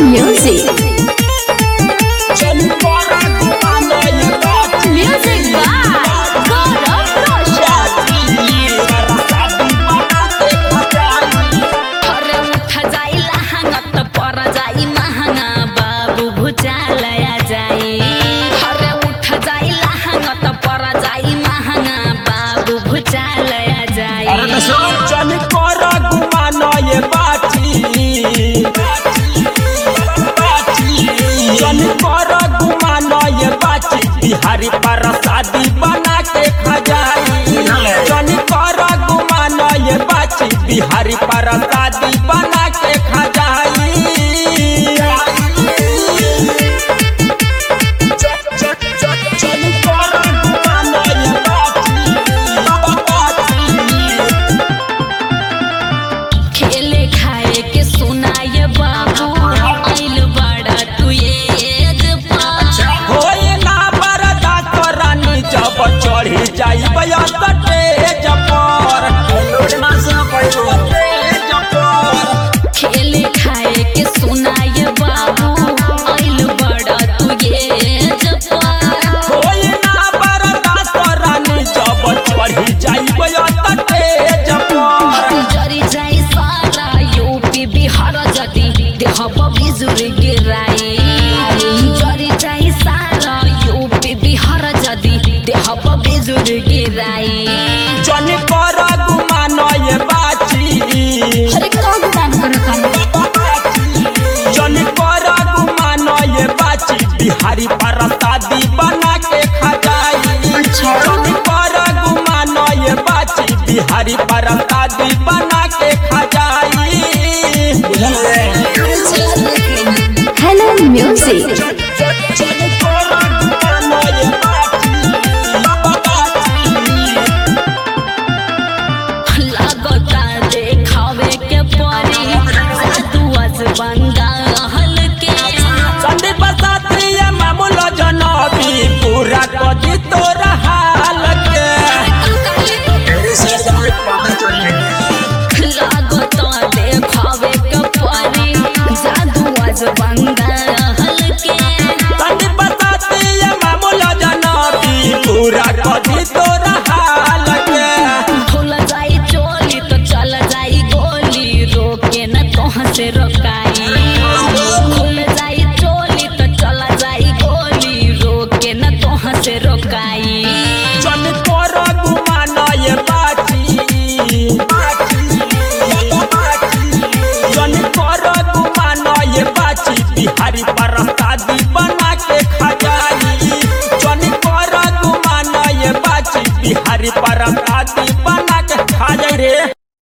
music. Music by Gaurav Roshan. अरे उठ जाई लहंगा त पर जाई महंगा बाबू भुजालया जाई अरे उठ जाई लहंगा त पर जाई महंगा बाबू भुजालया जाई बिहारी पर शादी बना के खजाई जन कर गुमान ये बाची बिहारी पर शादी बना के खजाई जन कर गुमान ये बाची खेले खाए के सुनाए बाबू आइल बड़ा तू एज पर होए ना बरदा करानी जब चढ़ी जाई बया तेज पर तेज पर खेले खाए के सुनाए बाबू आइल बड़ा तू एज पर होए ना बरदा करानी जब चढ़ी जाई बया तेज पर जरी जाई सारा यूपी बिहार जति देह बिजुर गिराई जरी जाई सारा यूपी बिहार जति देह बिजुर गिराई जन कर गुमान ये बाची अरे कौन काम कर जन कर गुमान ये बाची बिहारी पर शादी बना के खजाई जन कर गुमान ये बाची बिहारी पर शादी बना के खजाई हेलो म्यूजिक जन कर गुमान ये बाची लगता देखावे के परी जादू आज बंदा हल के संदीप सात्रीय मामूल जनबी पूरा कदी तोर हाल के लागता देखावे के परी जादू आज बंदा हल के संदीप सात्रीय मामूल जनबी पूरा कदी तोर हाल के खुल जाई चोली तो चल जाई गोली रोके न तोह से रोकाई खुल जाई चोली तो चल जाई गोली रोके न तोह से रोकाई जन तोर गुमान ये बाची जन तोर गुमान ये बाची बिहारी पर शादी बना